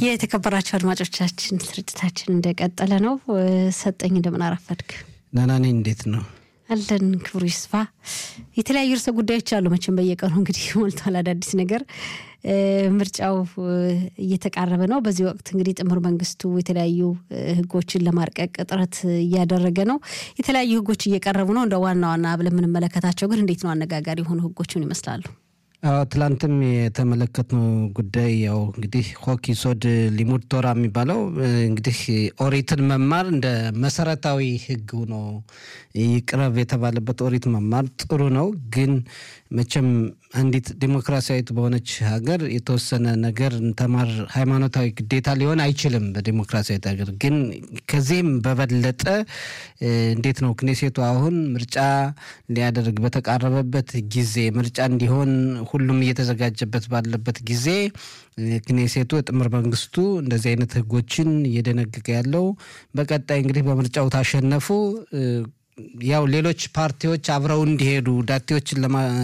የተከበራቸው አድማጮቻችን ስርጭታችን እንደቀጠለ ነው። ሰጠኝ እንደምን አረፈድክ? ደህና ነኝ። እንዴት ነው አለን? ክብሩ ይስፋ። የተለያዩ ርዕሰ ጉዳዮች አሉ። መቼም በየቀኑ እንግዲህ ሞልቷል አዳዲስ ነገር። ምርጫው እየተቃረበ ነው። በዚህ ወቅት እንግዲህ ጥምር መንግስቱ የተለያዩ ህጎችን ለማርቀቅ ጥረት እያደረገ ነው። የተለያዩ ህጎች እየቀረቡ ነው። እንደ ዋና ዋና ብለን የምንመለከታቸው ግን እንዴት ነው አነጋጋሪ የሆኑ ህጎችን ይመስላሉ? ትላንትም የተመለከትነው ጉዳይ ያው እንግዲህ ሆኪ ሶድ ሊሙድ ቶራ የሚባለው እንግዲህ ኦሪትን መማር እንደ መሰረታዊ ህግ ሆኖ ይቅረብ የተባለበት ኦሪት መማር ጥሩ ነው። ግን መቼም አንዲት ዲሞክራሲያዊት በሆነች ሀገር የተወሰነ ነገር ተማር ሃይማኖታዊ ግዴታ ሊሆን አይችልም። በዲሞክራሲያዊት ሀገር ግን ከዚህም በበለጠ እንዴት ነው ክኔሴቱ አሁን ምርጫ ሊያደርግ በተቃረበበት ጊዜ ምርጫ እንዲሆን ሁሉም እየተዘጋጀበት ባለበት ጊዜ ክኔሴቱ የጥምር መንግስቱ እንደዚህ አይነት ህጎችን እየደነገገ ያለው በቀጣይ እንግዲህ በምርጫው ታሸነፉ ያው ሌሎች ፓርቲዎች አብረው እንዲሄዱ ዳቴዎችን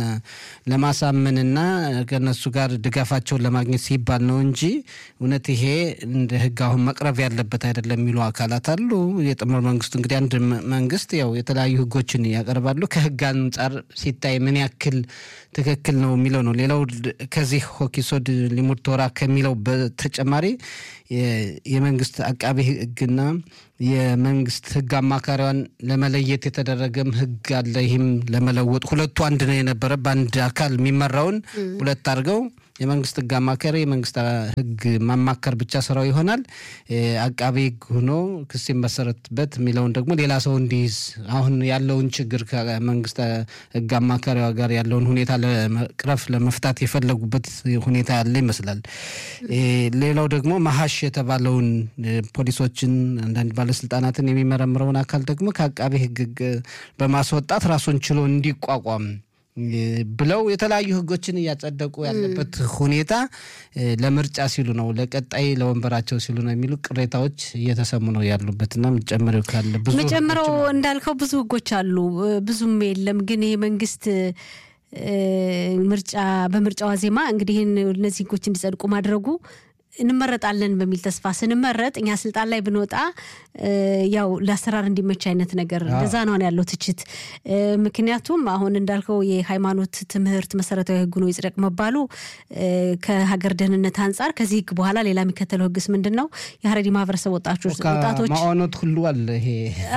ለማሳመንና ከነሱ ጋር ድጋፋቸውን ለማግኘት ሲባል ነው እንጂ እውነት ይሄ እንደ ህግ አሁን መቅረብ ያለበት አይደለም የሚሉ አካላት አሉ። የጥምር መንግስቱ እንግዲህ አንድ መንግስት ያው የተለያዩ ህጎችን ያቀርባሉ። ከህግ አንጻር ሲታይ ምን ያክል ትክክል ነው የሚለው ነው። ሌላው ከዚህ ሆኪሶድ ሊሙድ ቶራ ከሚለው በተጨማሪ የመንግስት አቃቢ ህግና የመንግስት ህግ አማካሪዋን ለመለየት የተደረገም ህግ አለ። ይህም ለመለወጥ ሁለቱ አንድ ነው የነበረ በአንድ አካል የሚመራውን ሁለት አድርገው የመንግስት ህግ አማካሪ የመንግስት ህግ ማማከር ብቻ ስራው ይሆናል። አቃቤ ህግ ሆኖ ክስ መሰረትበት የሚለውን ደግሞ ሌላ ሰው እንዲይዝ አሁን ያለውን ችግር ከመንግስት ህግ አማካሪዋ ጋር ያለውን ሁኔታ ለመቅረፍ ለመፍታት የፈለጉበት ሁኔታ ያለ ይመስላል። ሌላው ደግሞ መሀሽ የተባለውን ፖሊሶችን አንዳንድ ባለስልጣናትን የሚመረምረውን አካል ደግሞ ከአቃቤ ህግ በማስወጣት ራሱን ችሎ እንዲቋቋም ብለው የተለያዩ ህጎችን እያጸደቁ ያለበት ሁኔታ ለምርጫ ሲሉ ነው፣ ለቀጣይ ለወንበራቸው ሲሉ ነው የሚሉ ቅሬታዎች እየተሰሙ ነው ያሉበት እና ምጨምረው ካለ ብዙ መጨምረው እንዳልከው ብዙ ህጎች አሉ። ብዙም የለም ግን ይሄ መንግስት ምርጫ በምርጫ ዋዜማ እንግዲህ እነዚህ ህጎች እንዲጸድቁ ማድረጉ እንመረጣለን በሚል ተስፋ ስንመረጥ እኛ ስልጣን ላይ ብንወጣ ያው ለአሰራር እንዲመች አይነት ነገር እንደዛ ነው ያለው ትችት። ምክንያቱም አሁን እንዳልከው የሃይማኖት ትምህርት መሰረታዊ ህግ ነው ይጽደቅ መባሉ ከሀገር ደህንነት አንጻር ከዚህ ህግ በኋላ ሌላ የሚከተለው ህግስ ምንድን ነው? የሀረሪ ማህበረሰብ ወጣቶች ወጣቶች ማኦኖት ሁሉ አለ። ይሄ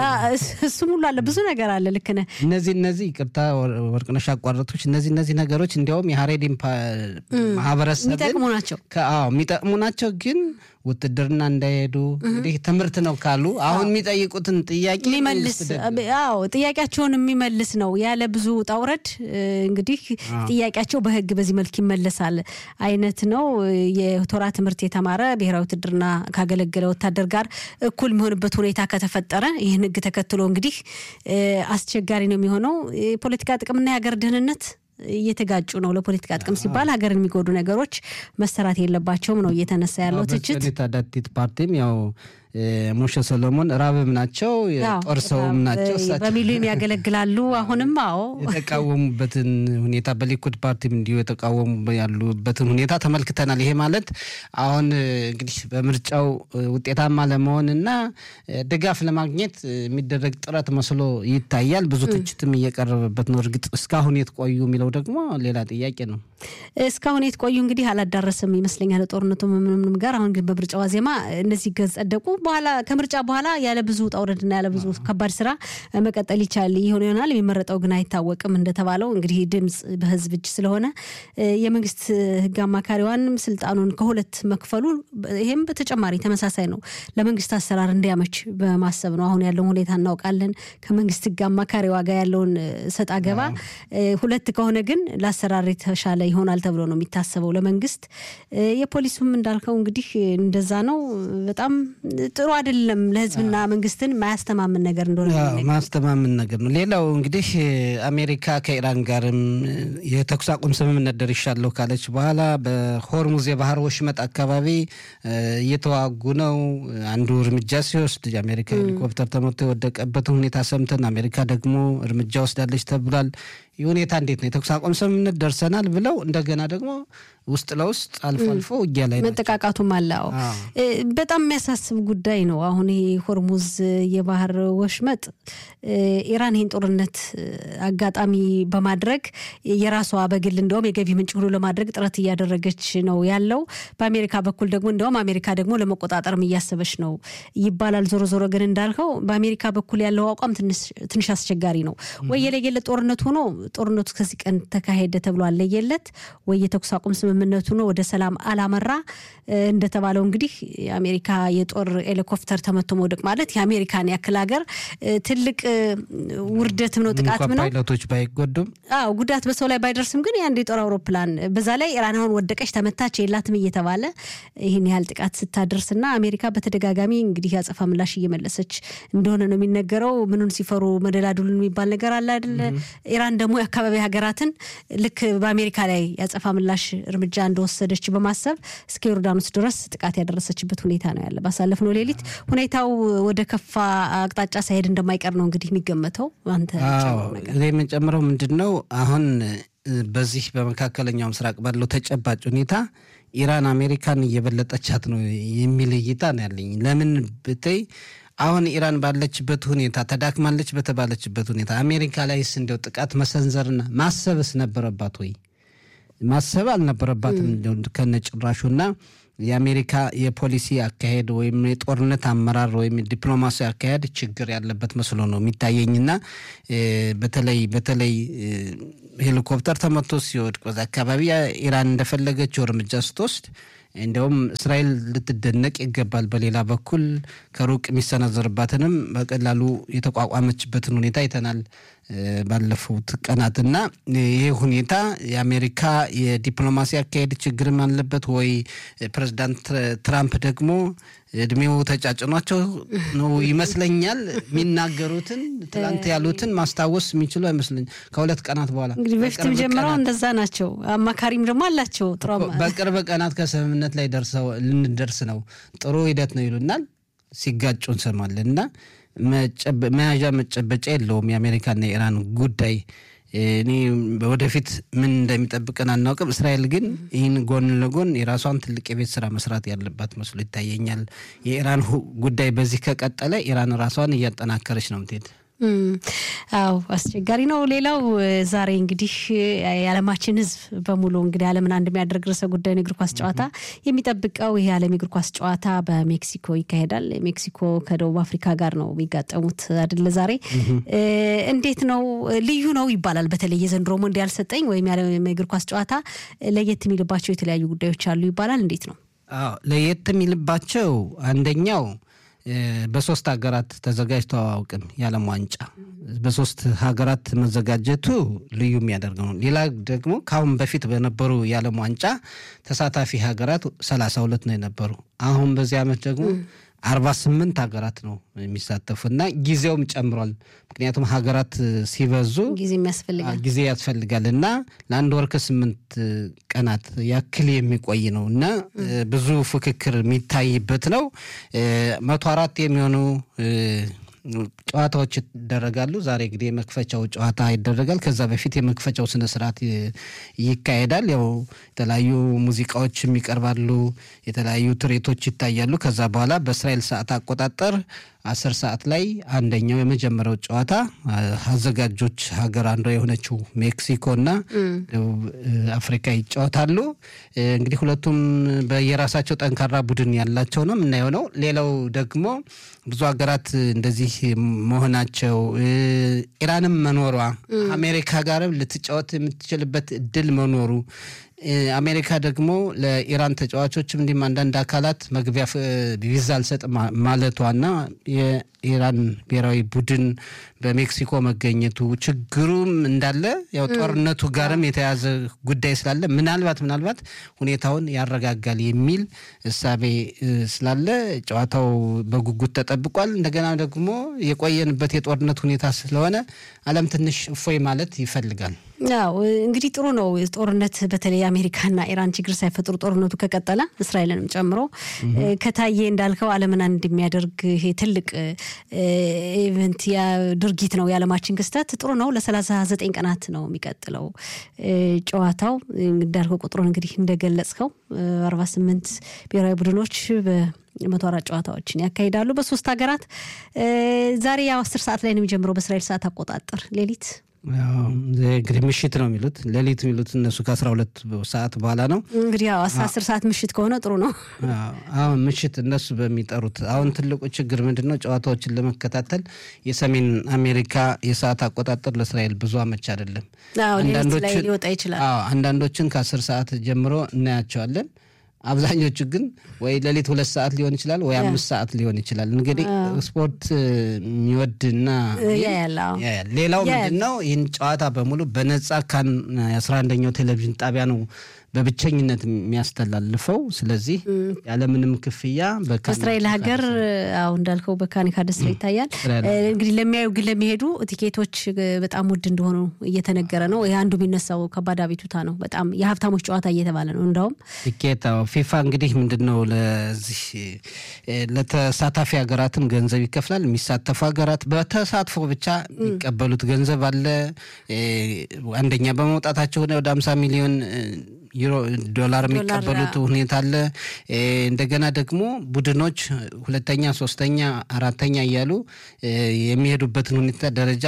እሱም ሁሉ አለ። ብዙ ነገር አለ። ልክ ነህ። እነዚህ እነዚህ ይቅርታ ወርቅነሽ አቋረጦች እነዚህ እነዚህ ነገሮች እንዲያውም የሀሬዲ ማህበረሰብ የሚጠቅሙ ናቸው የሚጠቅሙ ናቸው ግን ውትድርና እንዳይሄዱ እንግዲህ ትምህርት ነው ካሉ አሁን የሚጠይቁትን ጥያቄ የሚመልስ አዎ ጥያቄያቸውን የሚመልስ ነው ያለ ብዙ ውጣ ውረድ እንግዲህ ጥያቄያቸው በህግ በዚህ መልክ ይመለሳል አይነት ነው። የቶራ ትምህርት የተማረ ብሔራዊ ውትድርና ካገለገለ ወታደር ጋር እኩል የሚሆንበት ሁኔታ ከተፈጠረ ይህን ህግ ተከትሎ እንግዲህ አስቸጋሪ ነው የሚሆነው። የፖለቲካ ጥቅምና የሀገር ደህንነት እየተጋጩ ነው። ለፖለቲካ ጥቅም ሲባል ሀገርን የሚጎዱ ነገሮች መሰራት የለባቸውም ነው እየተነሳ ያለው ትችት። ዳቲት ፓርቲም ያው ሞሸ ሰሎሞን ራብም ናቸው የጦር ሰውም ናቸው። በሚሊዮን ያገለግላሉ። አሁንም አዎ የተቃወሙበትን ሁኔታ በሊኩድ ፓርቲም እንዲሁ የተቃወሙ ያሉበትን ሁኔታ ተመልክተናል። ይሄ ማለት አሁን እንግዲህ በምርጫው ውጤታማ ለመሆን እና ድጋፍ ለማግኘት የሚደረግ ጥረት መስሎ ይታያል። ብዙ ትችትም እየቀረበበት ነው። እርግጥ እስካሁን የት ቆዩ የሚለው ደግሞ ሌላ ጥያቄ ነው። እስካሁን የት ቆዩ እንግዲህ አላዳረስም ይመስለኛል ጦርነቱ ምንም ጋር። አሁን ግን በምርጫ ዋዜማ እነዚህ ጸደቁ። በኋላ ከምርጫ በኋላ ያለ ብዙ ውጣ ውረድና ያለ ብዙ ከባድ ስራ መቀጠል ይቻል ይሆን ይሆናል። የሚመረጠው ግን አይታወቅም። እንደተባለው እንግዲህ ድምፅ በህዝብ እጅ ስለሆነ የመንግስት ህግ አማካሪዋንም ስልጣኑን ከሁለት መክፈሉ ይሄም በተጨማሪ ተመሳሳይ ነው ለመንግስት አሰራር እንዲያመች በማሰብ ነው። አሁን ያለውን ሁኔታ እናውቃለን። ከመንግስት ህግ አማካሪዋ ጋር ያለውን ሰጣ ገባ ሁለት ከሆነ ግን ለአሰራር የተሻለ ይሆናል ተብሎ ነው የሚታሰበው ለመንግስት። የፖሊሱም እንዳልከው እንግዲህ እንደዛ ነው። በጣም ጥሩ አይደለም። ለህዝብና መንግስትን ማያስተማምን ነገር እንደሆነ ማስተማምን ነገር ነው። ሌላው እንግዲህ አሜሪካ ከኢራን ጋርም የተኩስ አቁም ስምምነት ደርሻለሁ ካለች በኋላ በሆርሙዝ የባህር ወሽመጥ አካባቢ እየተዋጉ ነው። አንዱ እርምጃ ሲወስድ የአሜሪካ ሄሊኮፕተር ተመቶ የወደቀበትን ሁኔታ ሰምተን አሜሪካ ደግሞ እርምጃ ወስዳለች ተብሏል። ይህ ሁኔታ እንዴት ነው? የተኩስ አቁም ስምምነት ደርሰናል ብለው እንደገና ደግሞ ውስጥ ለውስጥ አልፎ አልፎ ውጊያ ላይ ናቸው። መጠቃቃቱም አለ። አዎ አዎ። እ፣ በጣም የሚያሳስብ ጉዳይ ነው። አሁን ይሄ ሆርሙዝ የባህር ወሽመጥ እ፣ ኢራን ይህን ጦርነት እ፣ አጋጣሚ በማድረግ የራሷ በግል እንደውም የገቢ ምንጭ ሁሉ ለማድረግ ጥረት እያደረገች ነው ያለው። በአሜሪካ በኩል ደግሞ እንደውም አሜሪካ ደግሞ ለመቆጣጠርም እያሰበች ነው ይባላል። ዞሮ ዞሮ ግን እንዳልከው በአሜሪካ በኩል ያለው አቋም ትንሽ- ትንሽ አስቸጋሪ ነው። ወይ የለየለት ጦርነት ሆኖ ጦርነቱ ከዚህ ቀን ተካሄደ ተብሎ አለየለት፣ ወይ የተኩስ አቁም ስምምነቱ ነው ወደ ሰላም አላመራ። እ፣ እንደተባለው እንግዲህ የአሜሪካ የጦር ሄሊኮፕተር ተመቶ መውደቅ ማለት የአሜሪካን ያክል ሀገር እ፣ ትልቅ እ፣ ውርደትም ነው ጥቃትም እንኳን ነው። ፓይለቶች ባይጎዱም አዎ ጉዳት በሰው ላይ ባይደርስም ግን የአንድ የጦር አውሮፕላን በዛ ላይ ኢራን አሁን ወደቀች ተመታች የላትም እየተባለ ይህን ያህል ጥቃት ስታደርስና አሜሪካ በተደጋጋሚ እንግዲህ ያጸፋ ምላሽ እየመለሰች እንደሆነ ነው የሚነገረው። ምኑን ሲፈሩ መደላዱልን የሚባል ነገር አለ አይደለ? ኢራን ደግሞ የአካባቢ ሀገራትን ልክ በአሜሪካ ላይ ያጸፋ ምላሽ እርምጃ እንደወሰደች በማሰብ እስከ ዮርዳኖስ ድረስ ጥቃት ያደረሰችበት ሁኔታ ነው ያለ። ባሳለፍነው ሌሊት ሁኔታው ወደ ከፋ አቅጣጫ ሳይሄድ እንደማይቀር ነው እንግዲህ የሚገመተው። አንተ አዎ ጨምረው ነገር እኔ የምንጨምረው ምንድን ነው አሁን እ፣ በዚህ በመካከለኛው ምስራቅ ባለው ተጨባጭ ሁኔታ ኢራን አሜሪካን እየበለጠቻት ነው የሚል እይታ ነው ያለኝ። ለምን ብትይ አሁን ኢራን ባለችበት ሁኔታ ተዳክማለች በተባለችበት ሁኔታ አሜሪካ ላይስ እንዲያው ጥቃት መሰንዘርና ማሰብስ ነበረባት ወይ? ማሰብ አልነበረባትም እንደው ከነጭራሹና የአሜሪካ የፖሊሲ አካሄድ ወይም የጦርነት አመራር ወይም ዲፕሎማሲ አካሄድ ችግር ያለበት መስሎ ነው የሚታየኝና እ፣ በተለይ በተለይ እ፣ ሄሊኮፕተር ተመቶ ሲወድቅ በዛ አካባቢ ኢራን እንደፈለገችው እርምጃ ስትወስድ እንዲያውም እስራኤል ልትደነቅ ይገባል። በሌላ በኩል ከሩቅ የሚሰነዘርባትንም በቀላሉ የተቋቋመችበትን ሁኔታ አይተናል እ፣ ባለፉት ቀናትና ይህ ሁኔታ የአሜሪካ የዲፕሎማሲ አካሄድ ችግርም አለበት ወይ ፕሬዚዳንት ትራምፕ ደግሞ እድሜው ተጫጭኗቸው ነው ይመስለኛል የሚናገሩትን ትላንት ያሉትን ማስታወስ የሚችሉ አይመስለኝ ከሁለት ቀናት በኋላ እንግዲህ በፊትም በቅርብ ጀምረው ቀናት እንደዛ ናቸው። አማካሪም ደግሞ አላቸው ጥሩ አማ- በቅርብ ቀናት ከስምምነት ላይ ደርሰው ልንደርስ ነው፣ ጥሩ ሂደት ነው ይሉናል። ሲጋጩ እንሰማለን እና መጨበ- መያዣ መጨበጫ የለውም የአሜሪካና የኢራን ጉዳይ። እኔ ወደፊት ምን እንደሚጠብቀን አናውቅም። እስራኤል ግን ይህን ጎን ለጎን የራሷን ትልቅ የቤት ስራ መስራት ያለባት መስሎ ይታየኛል። የኢራን ሁ- ጉዳይ በዚህ ከቀጠለ ኢራን ራሷን እያጠናከረች ነው ምትሄድ። እም፣ አዎ አስቸጋሪ ነው። ሌላው እ፣ ዛሬ እንግዲህ እ፣ የዓለማችን ሕዝብ በሙሉ እንግዲህ ዓለምን አንድ የሚያደርግ ርዕሰ ጉዳይ ነው የእግር ኳስ ጨዋታ የሚጠብቀው ይህ የዓለም የእግር ኳስ ጨዋታ በሜክሲኮ ይካሄዳል። ሜክሲኮ ከደቡብ አፍሪካ ጋር ነው የሚጋጠሙት አይደለ? ዛሬ እ፣ እንዴት ነው እ፣ ልዩ ነው ይባላል። በተለይ የዘንድሮ ሞንዲያል ሰጠኝ ወይም የዓለም የእግር ኳስ ጨዋታ እ፣ ለየት የሚልባቸው የተለያዩ ጉዳዮች አሉ ይባላል። እንዴት ነው? አዎ ለየት የሚልባቸው አንደኛው እ፣ በሶስት ሀገራት ተዘጋጅቶ አያውቅም። የዓለም ዋንጫ በሶስት ሀገራት መዘጋጀቱ ልዩ የሚያደርገው ነው። ሌላ ደግሞ ከአሁን በፊት በነበሩ የዓለም ዋንጫ ተሳታፊ ሀገራት ሰላሳ ሁለት ነው የነበሩ። አሁን በዚህ ዓመት ደግሞ አርባ ስምንት ሀገራት ነው የሚሳተፉ እና ጊዜውም ጨምሯል። ምክንያቱም ሀገራት ሲበዙ ጊዜ የሚያስፈልጋል። ጊዜ ያስፈልጋል እና ለአንድ ወር ከስምንት ቀናት ያክል የሚቆይ ነው እና እ፣ ብዙ ፍክክር የሚታይበት ነው። እ፣ መቶ አራት የሚሆኑ እ፣ ጨዋታዎች ይደረጋሉ። ዛሬ እንግዲህ የመክፈቻው ጨዋታ ይደረጋል። ከዛ በፊት የመክፈቻው ስነ ስርዓት ይ- ይካሄዳል። ያው የተለያዩ ሙዚቃዎችም ይቀርባሉ፣ የተለያዩ ትርኢቶች ይታያሉ። ከዛ በኋላ በእስራኤል ሰዓት አቆጣጠር አስር ሰዓት ላይ አንደኛው የመጀመሪያው ጨዋታ አ- አዘጋጆች ሀገር አንዷ የሆነችው ሜክሲኮ እና ደቡብ እ፣ አፍሪካ ይጫወታሉ። እ፣ እንግዲህ ሁለቱም በየራሳቸው ጠንካራ ቡድን ያላቸው ነው የምናየው ነው። ሌላው ደግሞ ብዙ ሀገራት እንደዚህ መሆናቸው እ፣ ኢራንም መኖሯ አሜሪካ ጋርም ልትጫወት የምትችልበት እድል መኖሩ እ፣ አሜሪካ ደግሞ ለኢራን ተጫዋቾችም እንዲሁም አንዳንድ አካላት መግቢያ ፍ- ቪዛ አልሰጥም ማ- ማለቷና የኢራን ብሔራዊ ቡድን በሜክሲኮ መገኘቱ ችግሩም እንዳለ ያው ጦርነቱ ጋርም የተያዘ ጉዳይ ስላለ ምናልባት ምናልባት ሁኔታውን ያረጋጋል የሚል እሳቤ እ፣ ስላለ ጨዋታው በጉጉት ተጠብቋል። እንደገና ደግሞ የቆየንበት የጦርነት ሁኔታ ስለሆነ ዓለም ትንሽ እፎይ ማለት ይፈልጋል። ያው እንግዲህ ጥሩ ነው ጦርነት በተለይ አሜሪካና ኢራን ችግር ሳይፈጥሩ ጦርነቱ ከቀጠለ እስራኤልንም ጨምሮ ከታየ እንዳልከው ዓለምን አንድ የሚያደርግ ይሄ ትልቅ ኢቨንት ድርጊት ነው የዓለማችን ክስተት ጥሩ ነው። ለሰላሳ ዘጠኝ ቀናት ነው የሚቀጥለው ጨዋታው እንዳልከው ቁጥሩን እንግዲህ እንደገለጽከው አርባ ስምንት ብሔራዊ ቡድኖች መቶ አራት ጨዋታዎችን ያካሂዳሉ በሶስት ሀገራት። ዛሬ ያው አስር ሰዓት ላይ ነው የሚጀምረው በእስራኤል ሰዓት አቆጣጠር ሌሊት እንግዲህ ምሽት ነው የሚሉት ሌሊት የሚሉት እነሱ ከአስራ ሁለት ሰዓት በኋላ ነው እንግዲህ ያው አስር ሰዓት ምሽት ከሆነ ጥሩ ነው። አሁን ምሽት እነሱ በሚጠሩት አሁን ትልቁ ችግር ምንድን ነው? ጨዋታዎችን ለመከታተል የሰሜን አሜሪካ የሰዓት አቆጣጠር ለእስራኤል ብዙ አመች አይደለም። ሊወጣ ይችላል። አንዳንዶችን ከአስር ሰዓት ጀምሮ እናያቸዋለን። አብዛኞቹ ግን ወይ ሌሊት ሁለት ሰዓት ሊሆን ይችላል ወይ አምስት ሰዓት ሊሆን ይችላል። እንግዲህ ስፖርት የሚወድና ሌላው ምንድን ነው ይህን ጨዋታ በሙሉ በነጻ ካን የአስራ አንደኛው ቴሌቪዥን ጣቢያ ነው በብቸኝነት የሚያስተላልፈው። ስለዚህ ያለምንም ክፍያ በእስራኤል ሀገር አሁ እንዳልከው በካኒካ ደስታ ይታያል። እንግዲህ ለሚያዩ ግን ለሚሄዱ ቲኬቶች በጣም ውድ እንደሆኑ እየተነገረ ነው። ይህ አንዱ የሚነሳው ከባድ አቤቱታ ነው። በጣም የሀብታሞች ጨዋታ እየተባለ ነው። እንዳውም ቲኬት ፊፋ እንግዲህ ምንድን ነው ለዚህ ለተሳታፊ ሀገራትም ገንዘብ ይከፍላል። የሚሳተፉ ሀገራት በተሳትፎ ብቻ የሚቀበሉት ገንዘብ አለ። አንደኛ በመውጣታቸው ወደ አምሳ ሚሊዮን ዩሮ ዶላር የሚቀበሉት ሁኔታ አለ። እንደገና ደግሞ ቡድኖች ሁለተኛ፣ ሶስተኛ፣ አራተኛ እያሉ የሚሄዱበትን ሁኔታ ደረጃ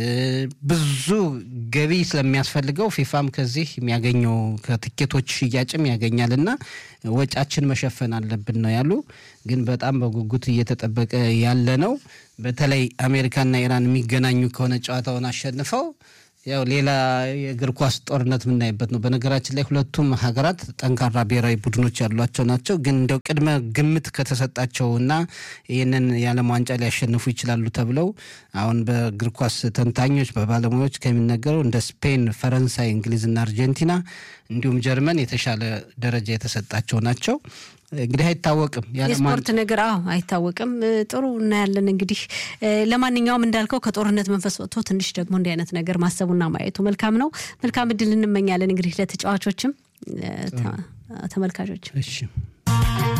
ብዙ ገቢ ስለሚያስፈልገው ፊፋም ከዚህ የሚያገኘው ከትኬቶች ሽያጭም ያገኛል እና ወጫችን መሸፈን አለብን ነው ያሉ። ግን በጣም በጉጉት እየተጠበቀ ያለ ነው። በተለይ አሜሪካና ኢራን የሚገናኙ ከሆነ ጨዋታውን አሸንፈው ያው ሌላ የእግር ኳስ ጦርነት የምናይበት ነው። በነገራችን ላይ ሁለቱም ሀገራት ጠንካራ ብሔራዊ ቡድኖች ያሏቸው ናቸው። ግን እንደው ቅድመ ግምት ከተሰጣቸው እና ይህንን የዓለም ዋንጫ ሊያሸንፉ ይችላሉ ተብለው አሁን በእግር ኳስ ተንታኞች በባለሙያዎች ከሚነገረው እንደ ስፔን፣ ፈረንሳይ፣ እንግሊዝና አርጀንቲና እንዲሁም ጀርመን የተሻለ ደረጃ የተሰጣቸው ናቸው። እንግዲህ አይታወቅም፣ የስፖርት ነገር አዎ አይታወቅም። ጥሩ እናያለን። እንግዲህ ለማንኛውም እንዳልከው ከጦርነት መንፈስ ወጥቶ ትንሽ ደግሞ እንዲህ አይነት ነገር ማሰቡና ማየቱ መልካም ነው። መልካም እድል እንመኛለን እንግዲህ ለተጫዋቾችም ተመልካቾችም። እሺ